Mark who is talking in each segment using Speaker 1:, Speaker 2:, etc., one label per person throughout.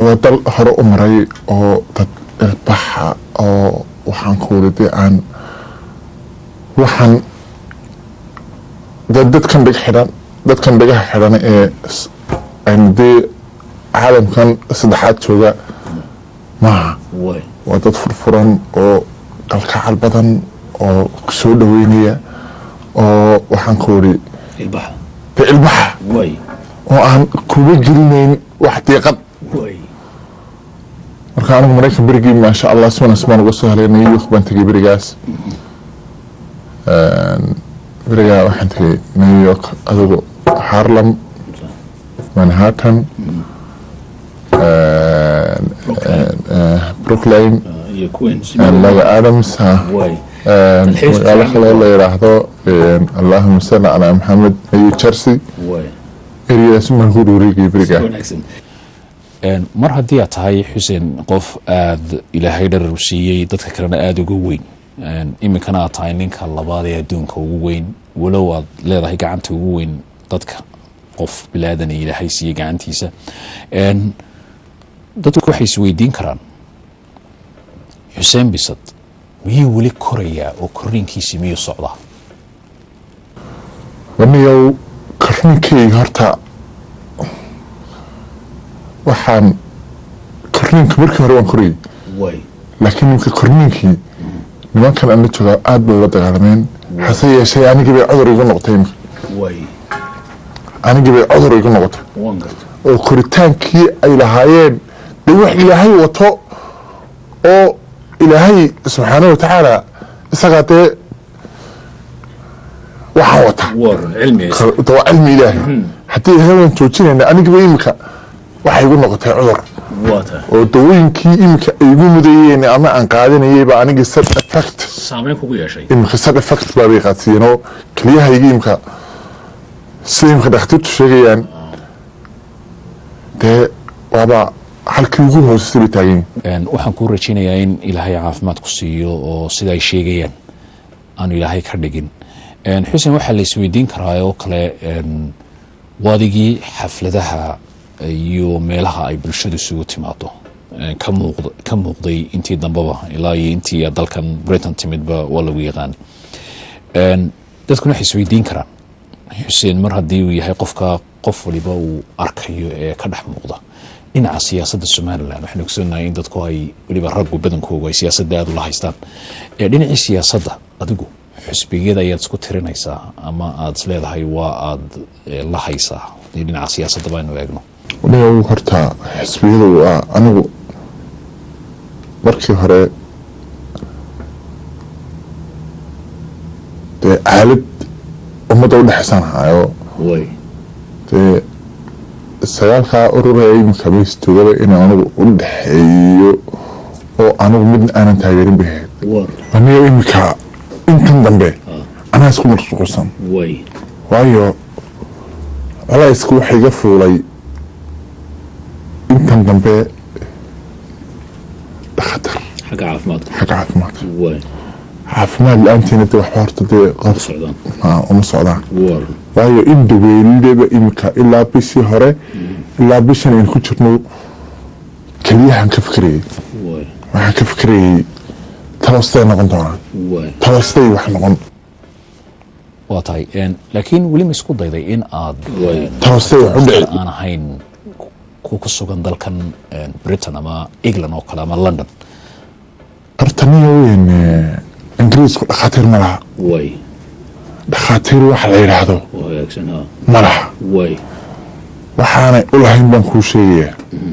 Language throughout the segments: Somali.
Speaker 1: waa dal hore u maray oo dad ilbaxa oo waxaan ku wada dee aan waxaan dee dadkan dhig xidhan dadkan dhigaha xidhan ee s- aan dee caalamkan saddexaad jooga maaha
Speaker 2: way
Speaker 1: waa dad furfuran oo kalkacal badan oo soo dhaweynaya oo waxaan ku wadi
Speaker 2: ilbaxa
Speaker 1: dee ilbaxa
Speaker 2: way
Speaker 1: oo aan kuba gelinayn wax diiqad
Speaker 2: way
Speaker 1: marka anigu maraykan berigii maasha allah si wanaagsan baan uga soo helay new york baan tegay berigaas berigaa waxaan tegay new york adigu harlem manhattan brooklyn
Speaker 2: iyo queens
Speaker 1: laga adams ah,
Speaker 2: way
Speaker 1: een,
Speaker 2: Dalxiiska
Speaker 1: magaalo
Speaker 2: fiican.
Speaker 1: kaloo la yidhaahdo een, allahuma salli calaa maxamed new jersey
Speaker 2: way
Speaker 1: eriyadaas maan ku dhuurigay berigaa
Speaker 2: wanaagsan mar haddii aad tahay xuseen qof aada ilaahay dharar u siiyey dadka kalena aada uga weyn Een, iminkana aad tahay ninka labaad ee adduunka ugu weyn walow aad leedahay gacanta ugu weyn dadka qof bilaadan ee ilaahay siiyey gacantiisa Een, dadku waxay isweydiin karaan xuseen bisad miyuu weli korayaa oo korriinkiisi miyuu socdaa
Speaker 1: waniyow korniinkayga horta waxaan korniinka markii hore waan korayay
Speaker 2: way
Speaker 1: laakiin nimka korniinkii nimankan aan la joogaa aad bay ula dagaalameen hase yeeshee anigii bay cudur igu noqotay imika
Speaker 2: way
Speaker 1: anigii bay cudur igu noqotay
Speaker 2: waan garta
Speaker 1: oo koritaankii ay lahaayeen dee wax ilaahay wato oo ilaahay subxaana wa tacaala isagaa dee waxaan wataa
Speaker 2: waran cilmi
Speaker 1: de waa cilmi ilaahay haddii ilaahay waan joojinayna anigiba imika waxay igu noqotay cudur
Speaker 2: waa tahay
Speaker 1: oo dawooyinkii imika ay igu mudayeen ama aan qaadanayayba anigii sad effect
Speaker 2: saameyn kugu yeeshay
Speaker 1: imika sad effect baabay qaadsiiyeen oo keliyahayga imika sida imika dhakhtiirtu sheegayaan dee waaba halkii ugu hoosesay bay taagan yihiin
Speaker 2: Een, waxaan kuu rajaynayaa in ilaahay caafimaad ku siiyo oo sida ay sheegayaan aanu ilaahay ka dhigin Een, xuseen waxaa la isweydiin karaa oo kale een, waadigii xafladaha iyo meelaha ay bulshadu isugu timaado een, ka muuqda- ka muuqday intii dambeba ilaa iyo intii aad dalkan britain timidba waa lagu yaqaan Een, dadkuna waxay isweydiin karaan xuseen mar haddii uu yahay qofka qof waliba uu arkayo ee ka dhex muuqda dhinaca siyaasadda somalilan waxaan ogsoonahay in dadku ay weliba raggu badankoogu ay siyaasadda aada ula haystaan ee dhinacii siyaasadda adigu xusbiyada ayaad isku tirinaysaa ama aada is leedahay waa aada eh, la haysaa haddii dhinaca siyaasadda baynu eegno
Speaker 1: waliba horta xisbiyadu waa anigu markii hore dee aalad ummadda udhexaysaan hayo
Speaker 2: way
Speaker 1: dee sagaalkaa ururaya iminka maystoogaba inaan anigu u dhexeeyo oo anigu midna aanan taageerin bay ahayd
Speaker 2: war
Speaker 1: aniga iminka intan dambe anaa isku mashquulsan
Speaker 2: way
Speaker 1: waayo colaysku waxa iga fuulay intan dambe dhakhtar
Speaker 2: xagga caafimaadka
Speaker 1: xagga caafimaadka
Speaker 2: way
Speaker 1: caafimaad la-aantiina de waxba horta dee qof
Speaker 2: socdaan
Speaker 1: aa, uma socdaan
Speaker 2: war
Speaker 1: waayo in dhaweelidaba imika ilaa bishii hore ilaa bishan aynu ku jirno keliyahan ka fikrayay
Speaker 2: way
Speaker 1: waxaan ka fikrayay talostay noqon doonaan
Speaker 2: way
Speaker 1: talostay wax noqon
Speaker 2: waa tahay Een, laakiin weli ma isku dayday in aad
Speaker 1: Way.
Speaker 2: een,
Speaker 1: Taasay wax u dhici.
Speaker 2: aan ahayn ku ku sugan dalkan een, britain ama england oo kale ama london
Speaker 1: horta niyo weyn eh, ingiriisku dhakhaatiir ma laha
Speaker 2: way
Speaker 1: dhakhaatiir waxa la yidhaahdo
Speaker 2: waa hagaagsan ha
Speaker 1: ma laha
Speaker 2: way
Speaker 1: waxaanay u lahayn baan kuu sheegayaa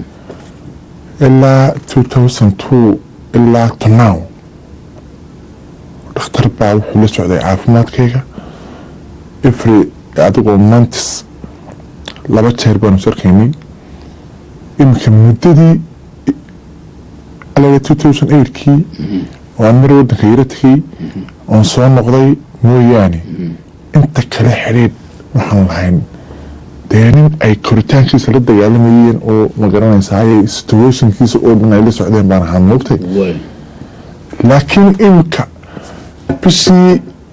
Speaker 1: ilaa two thousand two ilaa to now dhakhtar baa wuxuu la socday caafimaadkayga every adigoo montis laba jeer baanu sarkaynay iminka muddadii alaga two thousand eightkii oo aan mar waddanka yaro tegay oon soo noqday mooyaane inta kale xidhiidh waxaan lahayn dee nin ay koritaankiisa la dagaalamayeen oo ma garanaysaa ayay situationkiisa oo dhan ay la socdeen baan ahaan moogtay
Speaker 2: way
Speaker 1: laakiin imika bishii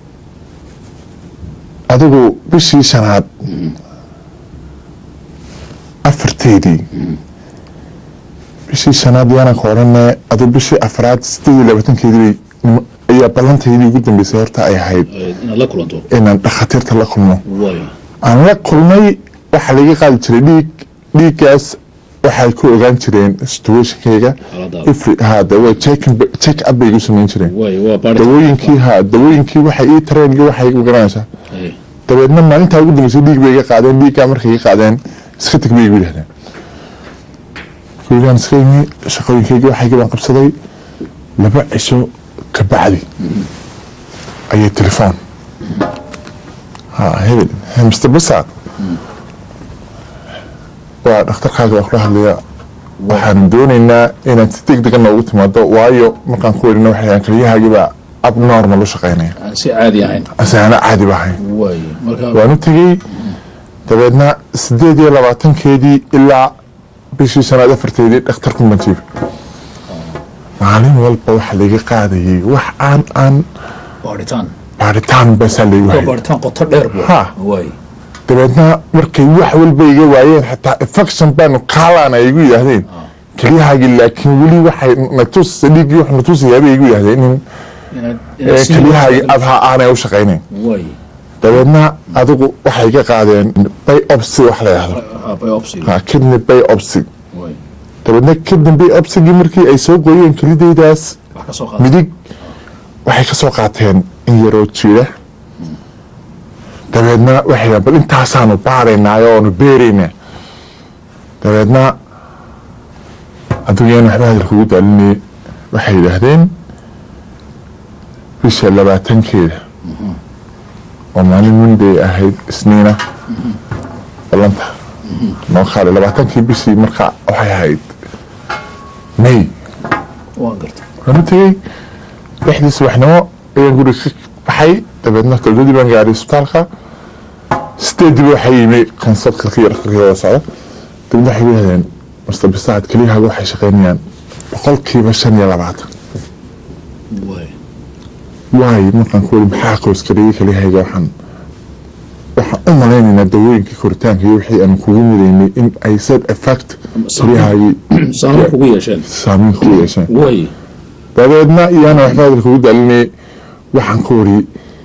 Speaker 1: adigu bishii shanaad afarteedii bishii shanaad yaana ka odhane adu bishii afraad sideed iyo labaatankeedii bay ayaa ballantaydii ugu dambeysay horta ay ahayd
Speaker 2: inaad la kulanto
Speaker 1: inaan dhakhaatiirta la kulmo
Speaker 2: waayo
Speaker 1: aan la kulmay waxaa laga qaadi jiray dhiig dhiiggaas waxay ku ogaan jireen situationkayga
Speaker 2: Xaaladaada.
Speaker 1: ifri ha dawa check up bay igu samayn jireen
Speaker 2: waayo waa baari
Speaker 1: dawooyinkii ha dawooyinkii waxay ii tareen iyo waxay igu garanaysaa
Speaker 2: Ay,
Speaker 1: dabeedna maalintaa ugu dambeysay dhiig bay iga qaadeen dhiiggaa markay iga qaadeen iska tag bay igu yidhahdeen gurigaan iska imi shaqooyinkaygii waxaygii baan qabsaday laba cisho ka bacdi ayay telefoon ha hebel he mr basa waa dhakhtarkaaga baa kula hadlaya waxaan doonaynaa inaad si deg dega noogu timaado waayo markaan ku werina waxay ahaan kaliyahaagii baa abnormal u shaqaynaya
Speaker 2: aan si caadi ahayn
Speaker 1: asaana caadi ba ahayn
Speaker 2: waayo marka
Speaker 1: waan u tegey dabeedna sideed iyo labaatankeedii ilaa bishii shanaad afarteedii dhakhtarku majiibay maalin walba waxa laga qaadayay wax aan aan
Speaker 2: baaritaan
Speaker 1: baaritaan basaa laygu
Speaker 2: waa
Speaker 1: hayay
Speaker 2: baaritaan qoto dheer bu
Speaker 1: Ha.
Speaker 2: waayo
Speaker 1: dabeedna markay wax walba iga waayeen xataa infection baanu kaalaan ay igu yidhaahdeen keliyahaagii laakiin weli waxay natusisa dhiiggii wax natusayaa bay igu yidhahdeen in
Speaker 2: inaad
Speaker 1: eh,
Speaker 2: inaad sii
Speaker 1: keliyahaagii
Speaker 2: wadato.
Speaker 1: adhaa aanay u shaqaynayn
Speaker 2: waayo
Speaker 1: dabeedna adigu waxay iga qaadeen biopsy wax la yidhahdo
Speaker 2: Ah, biopsy
Speaker 1: ha kidney biopsy
Speaker 2: waayo
Speaker 1: dabeedna kadib biopsigii markii ay soo gooyeen kelidaydaas
Speaker 2: wax ka soo qaada
Speaker 1: midig waxay ka soo qaateen in yaroo jiira dabeedna waxay yidhahdeen bal intaasaanu baaraynaayo oonu beeraynaa dabeedna adduunyaan waxba hadalka ugu daalinayay waxay yidhaahdeen bisha labaatankeeda oo maalin monday ahayd isniina ballanta noo kaale labaatankii bishii markaa waxay ahayd may
Speaker 2: waan garta
Speaker 1: waan u tegey lixdii subaxnimo ayaan guriga ka baxay dabeedna todobadii baan gaaray isbitaalka sideediiba waxaa yimi konsalkalkii iyo dhakhtarkii wada socda dabeedna waxay yidhahdeen master bisaad keliyahaaga waxay shaqaynayaan boqolkiiba shan iyo labaatan
Speaker 2: waayo
Speaker 1: waayo markaan ku weli maxaa qoyskariyey keliyahayga waxaan waxaan u malaynaynaa dawooyinkii koritaanka iyo wixii aan kugu midaynay in ay sad effect keliyahaagii
Speaker 2: saameyn kugu yeesheen
Speaker 1: saameyn ku yeesheen
Speaker 2: waayo
Speaker 1: dabeedna iyaana waxba hadalka ugu daalinayay waxaan ka wariyey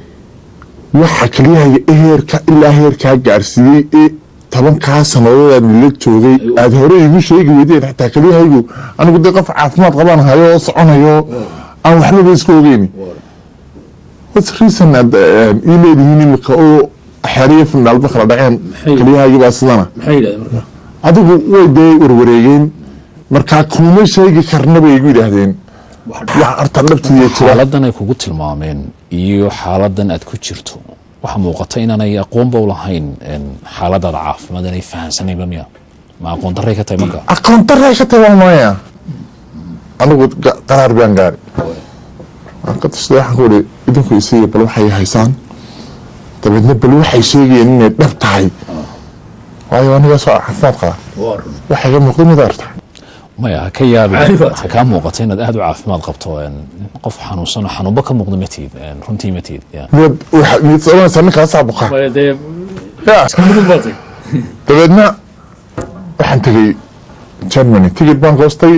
Speaker 1: waxa keliyahayga heerka ilaa heerkaa gaarsiiyey ee tobankaa sannadood aan la joogay aada hore igu sheegi weydeen xataa keliyahaygu anigu dee qof caafimaad qabaan hayo oo soconayo aan waxbaba iska ogeyni what's reason aad eh, ii leedihiin imika oo xeriyo fundhaalba kala dhaceen
Speaker 2: Maxay-
Speaker 1: keliyahaygi baa sidana
Speaker 2: maxay yidhahdeen marka
Speaker 1: adigu way dee warwareegeen markaa kuma sheegi karna bay igu yidhaahdeen
Speaker 2: wax
Speaker 1: wax horta dhabtiiya jira
Speaker 2: xaaladan ay kugu tilmaameen iyo xaaladan aad ku jirto waxaa muuqata inaanay aqoonba u lahayn een, xaaladaada caafimaad inay fahansanayba miya ma aqoon darray ka tahay marka
Speaker 1: aqoon daray ka taban maya anigu ga- qaraar baan gaari waan ka tashada waxaan ku ihi idinku isiiya bal waxay haysaan dabeedna bal waxay sheegayeen inay dhab tahay waayo aniga soo caafimaad qaba waxay ga muuqda mid arta
Speaker 2: maya ha ka yaabi
Speaker 3: Caadi baad
Speaker 2: ha kaa muuqata inaad aada u caafimaad qabto een, qof xanuunsan oo xanuunba ka muuqda ma tihid een, runtii ma tihid ya.
Speaker 1: mid waxa- mid soconaysa ninkaasaa buka
Speaker 3: Maya dee
Speaker 1: Ya.
Speaker 3: mudug baatay
Speaker 1: dabeedna waxaan tegey germany tigid baan goostay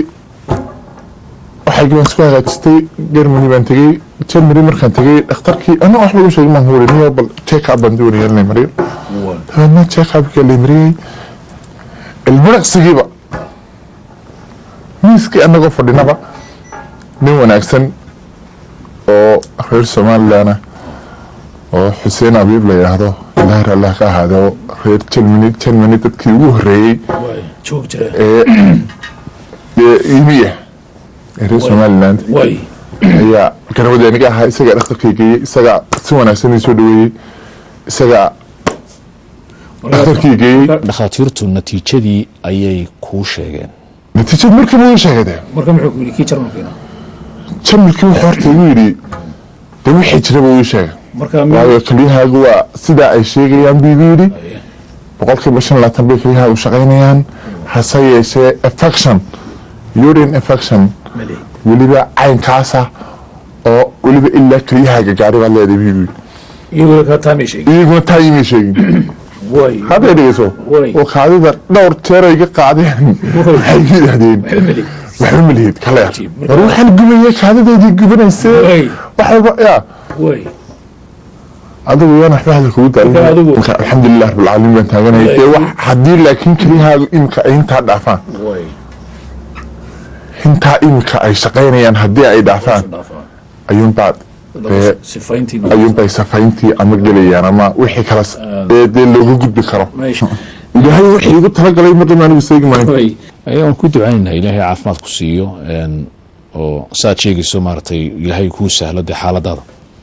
Speaker 1: waxaygii baan isku hagaajistay germany baan tegey germany markaan tegey dhakhtarkii ana waxba u sheegay maan hore niyo bal check up baan doonaya in la mariyo dabeedna check upkii la mariyey ilmiraqsigiiba miiskii anagoo fadhinaba nin wanaagsan oo reer somaliland ah oo xuseen abiib la yidhaahdo ilaahir allah ka ahaado reer germany germany dadkii ugu horeeyey
Speaker 3: Waay, joog jira
Speaker 1: ee ee imiya ee reer somaliland
Speaker 3: way
Speaker 1: ayaa garabadii aniga ahaa isagaa dhakhtarkay geeyey isagaa si wanaagsan ii soo dhaweeyey isagaa dhakhtarkii geeyey
Speaker 2: dhakhaatiirtu natiijadii ayay kuu sheegeen
Speaker 1: natiijad markiiba ii sheegadee
Speaker 3: marka muxuu ku yidhi kii jarmalkiina
Speaker 1: jamalkii wuxuu horta igu yidhi de wixii jiraba uu ii sheegay
Speaker 3: marka mi-
Speaker 1: waayo kelyahaagu waa sidaa ay sheegayaan buu igu yidhi boqolkiiba shan labaatan bay kelyahaagu shaqaynayaan hase yeeshee affection urine affection
Speaker 3: mali
Speaker 1: weliba caynkaasa oo weliba ilaa kelyahaaga gaari baad leedahay buu igu yidhi
Speaker 3: iyagoo ka taamay sheegay
Speaker 1: iyaguna taa imay sheegin
Speaker 3: way
Speaker 1: hadday dhegeyso
Speaker 3: Way.
Speaker 1: oo kaadida dhowr jeer ay ga qaadeen waxay yidhaahdeen
Speaker 3: waxba meli
Speaker 1: waxba malihid kaleer
Speaker 3: Cajiib.
Speaker 1: war waxaan gubayay kaadidaydii gubanaysee
Speaker 3: way
Speaker 1: waxaba yaa
Speaker 3: way
Speaker 1: adigu yana waxba hadal kugu
Speaker 3: Marka
Speaker 1: daalin
Speaker 3: adigu-
Speaker 1: marka alxamdulilah rabbilcaalamiin baan taaganaya dee wax haddii laakiin keliyahaagu imika ay intaa dhaafaan
Speaker 3: way
Speaker 1: intaa imika ay shaqaynayaan haddii ay dhaafaan
Speaker 3: dhaafaa
Speaker 1: ayuunbaa dee
Speaker 3: sifayntii
Speaker 1: ayuunbay safayntii ama gelayaan ama wixii kale s- ee dee looga gudbi karo
Speaker 3: meesha
Speaker 1: ilaahay wixii igu talagalay marnaba anigu seegi maayo
Speaker 3: way
Speaker 2: ayaan ku ducaynaynaa ilaahay caafimaad ku siiyo een, oo saad sheegayso maaragtay ilaahay kuu sahlo dee xaaladaada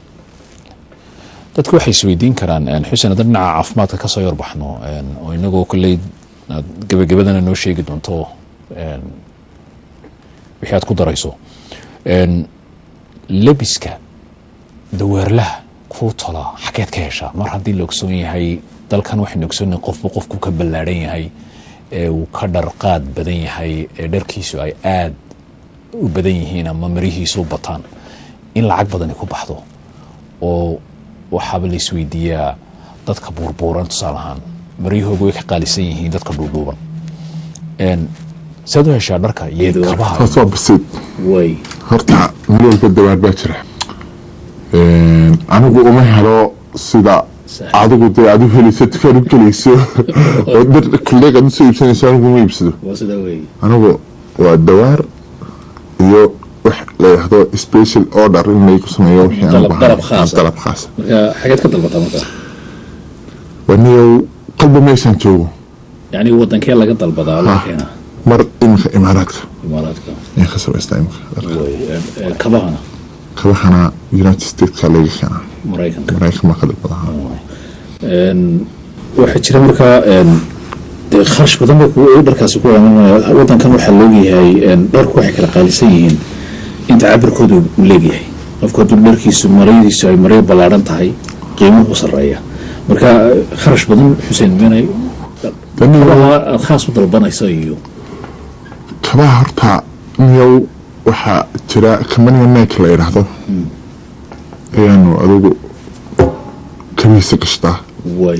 Speaker 2: dadku waxay isweydiin karaan een, xuseen hadda dhinaca caafimaadka kasoo yarbaxno een, oo inagoo kolley aad gebagabadana noo sheegi doonto een, wixii aad ku darayso een, lebiska daweerlaha kuu tola xageed ka heshaa mar haddii la ogsoon yahay dalkan waxaynu ogsoonnahay qofba qofku ka ballaadhan yahay ee uu ka dharqaad badan yahay ee dharkiisu ay aad u badan yihiin ama marihiisu u bataan in lacag badani ku baxdo oo waxaaba la isweydiiyaa dadka buurbuuran tusaale ahaan maryahooga way ka qaalisan yihiin dadka dhuudhuuban Een, saad u heshaa dharka iyo
Speaker 3: Iyadoo-
Speaker 2: kabaha
Speaker 1: taas waa basiid
Speaker 3: way
Speaker 1: horta meel walba dawaar baa jira Een, anigu uma helo sida
Speaker 3: Sax.
Speaker 1: adigu dee aad u helayso dukaan u gelayso oo dhar kuleeg aad usoo iibsanayso anigu ma iibsado
Speaker 3: waa sidaa wey
Speaker 1: anigu waa dawaar iyo wax la yidhaahdo special order in laygu sameeyo wixii aan
Speaker 3: Dalab-
Speaker 1: u
Speaker 3: dalab
Speaker 1: baahnahay.
Speaker 3: khaas ah.
Speaker 1: dalab khaas ah.
Speaker 3: marka xageed ka dalbataa marka
Speaker 1: waniyow qalba meeshaan joogo
Speaker 3: yacni wadankee laga dalbadaa laga keenaa
Speaker 1: mar iminka imaaraadka
Speaker 3: imaaraadka
Speaker 1: ayaan ka samaystaa iminka
Speaker 3: way ee, ee, kabahana
Speaker 1: kabahana united stateska laga keenaa
Speaker 3: maraykanka
Speaker 1: maraykan baa ka dhib badan
Speaker 3: Een, waxaa jira markaa een, dee kharash badan bay kugu dharkaasi ku imaanaya wadankan waxaa loogyahay een, dharku waxay kala qaalisan yihiin inta cabirkooda uu leegyahay qofku hadduu dharkiisu marayadiisu ay maray ballaaran tahay qiimuhu sareeya marka kharash badan xuseen meenay
Speaker 1: Tani waa-
Speaker 3: kabaha aad khaas u dalbanayso iyo
Speaker 1: kabaha horta miyow waxaa jira kamaniga neek la yidhaahdo ayaanu adigu kabihiisa gashtaa
Speaker 3: way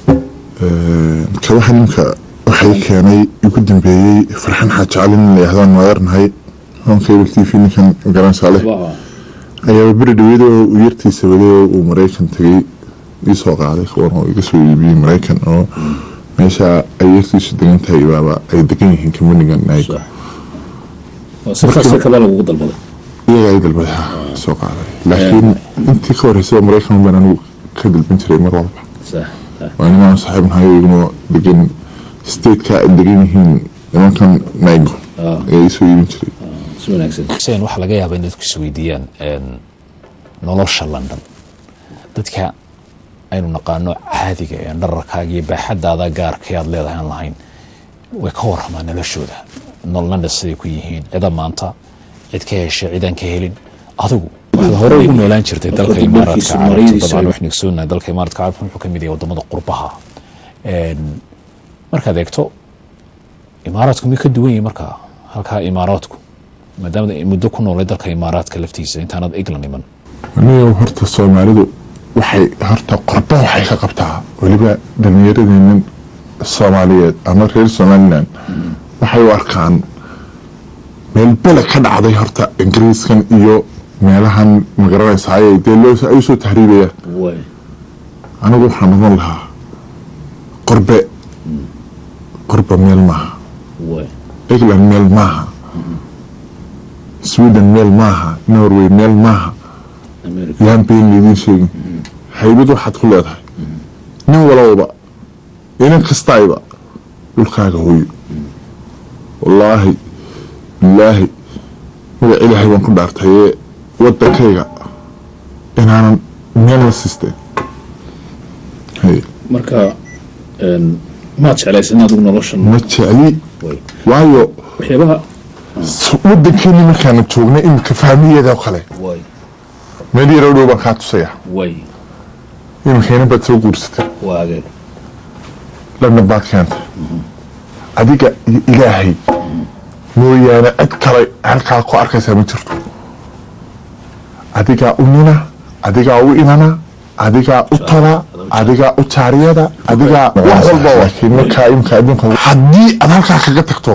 Speaker 1: kabaha ninka waxay keenay igu dambeeyey farxan xaaji cali nin la yidhahdo aan maadarnahay hoon cable t v ninkan garanaysaa leh
Speaker 3: kabaha
Speaker 1: ayaaba beri dhaweyd oo uu yartiisa waday oo uu maraykan tegey iisoo qaaday kuwan oo iga soo iibiyey maraykan oo meesha ay yartiisu degan tahay baaba ay degan yihiin kamanigan neek
Speaker 3: sax waa si khaasa kabaa lagugu dalbaday
Speaker 1: iyaga ay dalbaday ha soo qaaday laakiin intii ka horreysay maraykan baan anigu ka dalban jiray mar walba
Speaker 3: sax sax
Speaker 1: waa nimaan saaxiib nahay iguna degan stateka ay degan yihiin nimankan naigo
Speaker 3: Ah.
Speaker 1: ee isoo iibin jiray
Speaker 3: si wanaagsan
Speaker 2: xuseen waxaa laga yaabaa in dadku isweydiiyaan een, nolosha london dadka aynu naqaano caadiga ee dhararkaaga iyo baaxadaada gaarkay aad leedahay aan lahayn way ka waramaan noloshooda nol london siday ku yihiin cida maanta cid ka heshay cidaan ka helin adigu waxaad hore ugu noolaan jirtay dalka
Speaker 3: Qofka
Speaker 2: imaaraadka
Speaker 3: dharkiisu
Speaker 2: carabta
Speaker 3: maradiisu
Speaker 2: dabcan
Speaker 3: ay-
Speaker 2: wax nigsoonahay dalka imaaraadka carabta wuxuu ka mid yahay wadamada qurbaha Een, markaad eegto imaaraadku miyuu ka duwan yahay markaa halkaa imaaraadku maadaama ay muddo ku noolay dalka imaaraadka laftiisa intaanad england iman
Speaker 1: aniga horta soomaalidu waxay horta qorba waxay ka qabtaa weliba dhalinyaradeenan soomaaliyeed ama reer somalilan waxay u arkaan meel bele ka dhacday horta ingiriiskan iyo meelahan magaranaysaay dee loo ay usoo tahriibayaan
Speaker 3: way
Speaker 1: anigu waxaan odan lahaa qorbe qorba meel maaha
Speaker 3: way
Speaker 1: england meel maaha sweden meel maaha norway meel maaha
Speaker 3: america
Speaker 1: yaan been laydin sheegin haybad waxaad ku leedahay nin walowba inan kastayba dhulkaaga hooyo wallaahi bilaahi magac ilaahay baan ku dhaartayee wadankayga inaanan meel la sisteen Hay,
Speaker 3: marka een, maad jeclaysan adigu noloshan
Speaker 1: ma jecli
Speaker 3: way
Speaker 1: waayo
Speaker 3: waxyaabaha
Speaker 1: s- wadankeeni markaana joognay iminka fahmiyeeda oo kale
Speaker 3: way
Speaker 1: meel yaroo dhow baan kaa tusaya
Speaker 3: way
Speaker 1: iminka inan baad soo guursatay
Speaker 3: waa adeeg
Speaker 1: lana baad keentay adiga iyo ilaahay mooyaane cid kale halkaa ku arkaysaa ma jirto adigaa u nina adigaa u inana adigaa u tala
Speaker 3: adoo
Speaker 1: adigaa ujaariyada adigaa wax walba laakiin markaa imka adduunka haddii aad halkaa kaga tagto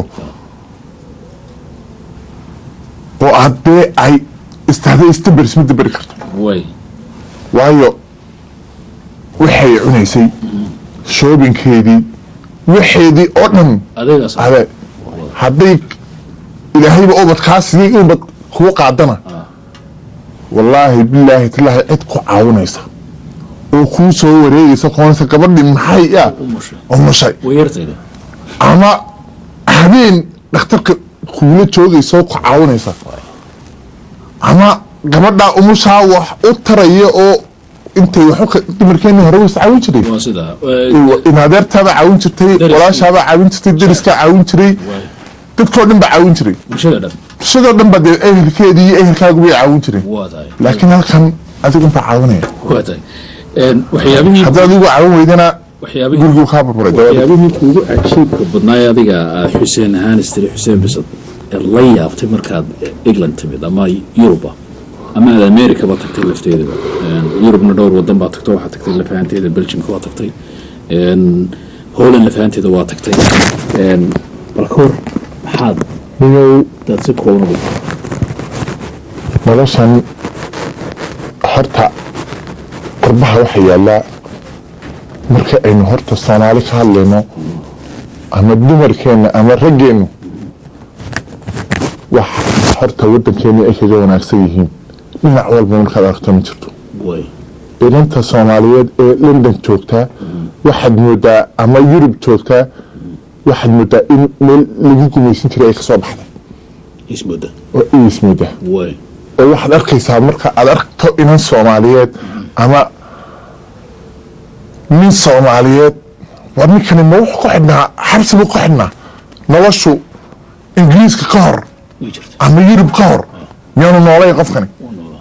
Speaker 1: oo aad dee ay istaada istabers ma daberi karto
Speaker 3: way
Speaker 1: waayo waxay cunaysay shoobinkeedii waxeedii oo dhan
Speaker 3: adeegaas
Speaker 1: ade hadday ilaahayba ubadkaa sidii ubad kuu qaadana wallaahi bilaahi tilaahi cid ku caawinaysa oo kuu soo wareegaysa koonaysa gabadhii maxay ah
Speaker 3: umusha
Speaker 1: umushay
Speaker 3: way yartayda
Speaker 1: ama habeen dhakhtarka kuula joogaysa oo ku caawinaysa ama gabadhaa umushaa wax u taraya oo intay wax dumarkeeni hore waysa caawin jiray
Speaker 3: waa sidaa
Speaker 1: in adeertaabaa caawin jirtay
Speaker 3: Deriskii.
Speaker 1: walaashaabaa caawin jirtay deriskaa caawin jiray
Speaker 3: way
Speaker 1: dadkoo dhan baa caawin jiray
Speaker 3: bulshada dhan
Speaker 1: sidoo dhan ba dee ehelkeedii iyo ehelkaagu bay caawin jireen
Speaker 3: waa tahay
Speaker 1: laakiin halkan adigu intaa caawinaya
Speaker 3: waa tahay Een, waxyaabihii
Speaker 1: haddii adigu caawin weydana
Speaker 3: waxyaabihii
Speaker 1: guriguu kaa burburay gabadha
Speaker 3: waxyaabihii kuugu cajiibka badnaay adiga aad xuseen ahaan istiri xuseen bisad ee la yaabtay markaad england timid ama yuruba ama aad americaba tagtay lafteedaba Een, yurubna dhowr wadan baa tagto waxaa tagtay lafahanteeda belgiumka waa tagtay Een, holland lafahanteeda waa tagtay Een, bal ka hor maxaad
Speaker 1: niyow
Speaker 3: daad si kooban ugu
Speaker 1: noloshan horta qurbaha waxa yaallaa marka aynu horta soomaali ka hadlayno ama dumarkeenna ama raggeennu wax horta waddankeennii ay kaga wanaagsan yihiin dhinac walba markaad aragto ma jirto
Speaker 3: way
Speaker 1: inanta soomaaliyeed ee london joogtaa waxaad moodaa ama yurub joogtaa waxaad moodaa in meel lagu gumaysan jiray ay kasoo baxday
Speaker 3: ismudda
Speaker 1: oo iis moodaa
Speaker 3: way
Speaker 1: oo waxaad arkaysaa marka aad aragto inan soomaaliyeed ama nin soomaaliyeed war ninkani ma wuxuu ku xidhnaa xabsi buu ku xidhnaa noloshu ingiriiska ka hor
Speaker 3: way jirta
Speaker 1: ama yurub ka hor miyaanu noolayn qofkani
Speaker 3: waa noolaa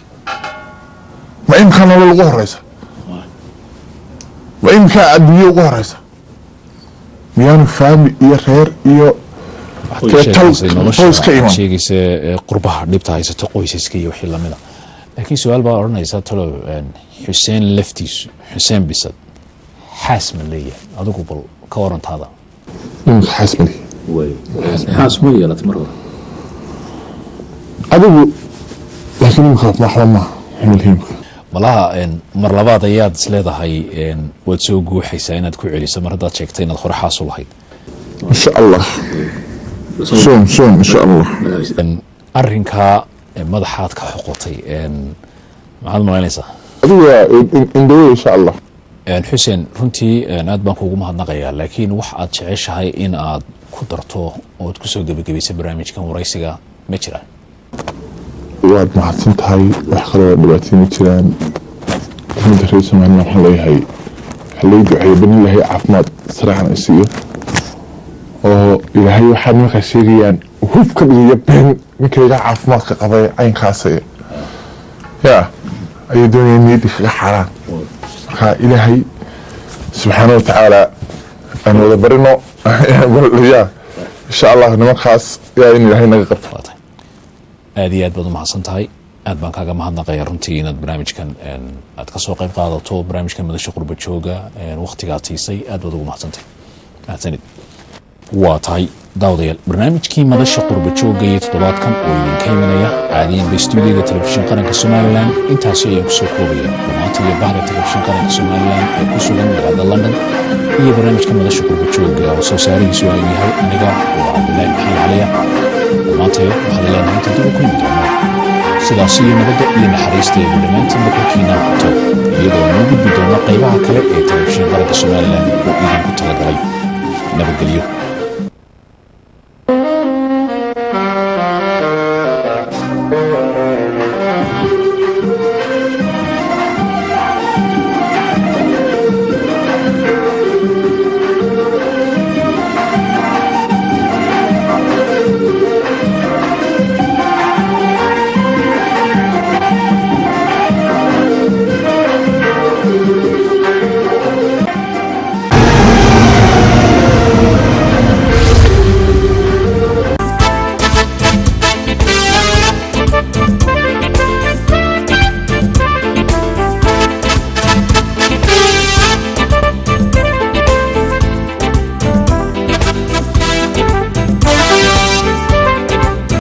Speaker 1: ma imkaa nolol ugu horeysa ma imkaa adduunye ugu horeysa miyaanu faami iyo reer iyo
Speaker 2: way
Speaker 1: Dee tal-
Speaker 2: sheegaysay nolosha
Speaker 1: qoys ka iman.
Speaker 2: waxaad sheegaysa ee, qurbaha dhibta haysato qoysaska iyo wixii lamida laakiin su-aal baa odhanaysa talow een, xuseen laftiisu xuseen bisad xaas ma leeyahay adigu bal ka warantaada
Speaker 1: imika xasmali
Speaker 3: way xaas ma yeelatay mar hore
Speaker 1: adigu laakiin imika waxba maaha xumilhiimka
Speaker 2: malaha een, mar labaad ayaad is leedahay een, waad soo guuxaysaa inaad ku celiso mar haddaad sheegtay inaad hore xaas u lahayd
Speaker 1: insha allah soon soon insha allah
Speaker 2: Een, arrinkaa ee, madaxaad ka xoqotay een, maxaad malaynaysaa
Speaker 1: adigu waa indhawey insha allah
Speaker 2: Een, xuseen runtii een, aad baan kuugu mahadnaqayaa laakiin wax aad jeceshahay in aad ku darto ood kusoo gebagabaysa barnaamijkan waraysiga ma jiraan
Speaker 1: waad mahadsan tahay wax kaloo dhibaatay ma jiraan ummadda reer somaliland waxaan leeyahay waxaa lay duceeya bani ilaahay caafimaad saraacan ay siiyo oo ilaahay waxaad markaa sheegayaan hub ka dhigaya been ninkayga caafimaadka qabay caynkaasa yaa ayay doonayaan niyaddii kaga xaaraan marka ilaahay subxaana wa tacaala aan wada barino ya insha allah nimankaas yaa in ilaahay naga qabto
Speaker 2: waa tahay aad iyo aad baad u mahadsan tahay aad baan kaaga mahadnaqayaa runtii inaad barnaamijkan een, aad kasoo qayb qaadato barnaamijkan madasha qurba jooga een, waqtigaad siisay aad baad ugu mahadsantahay mahadsanid waa tahay daawadayaal barnaamijkii madasha qurba jooga iyo toddobaadkan oo idinka imanaya caadiyanba stuudiyoga telefishin qaranka somalilan intaasi ayaan kusoo koobaya dhammaanta iyo bahda telefishin qaranka somalilan ee ku sugan magaalada london iyo barnaamijka madasha qurba jooga oo soo saarihiisu ay yahay aniga oo cabdilaahi maxamed caliya dhammaantee waxaad leenahay inta dib u kulmi doonaa sidaas iyo nabadda iyo naxariista iyo dhammaantiinba korkiina qabto iyadoo noo gudbi doona qaybaha kale ee telefishin qaranka somalilan oo idinku talagalay nabadgelyo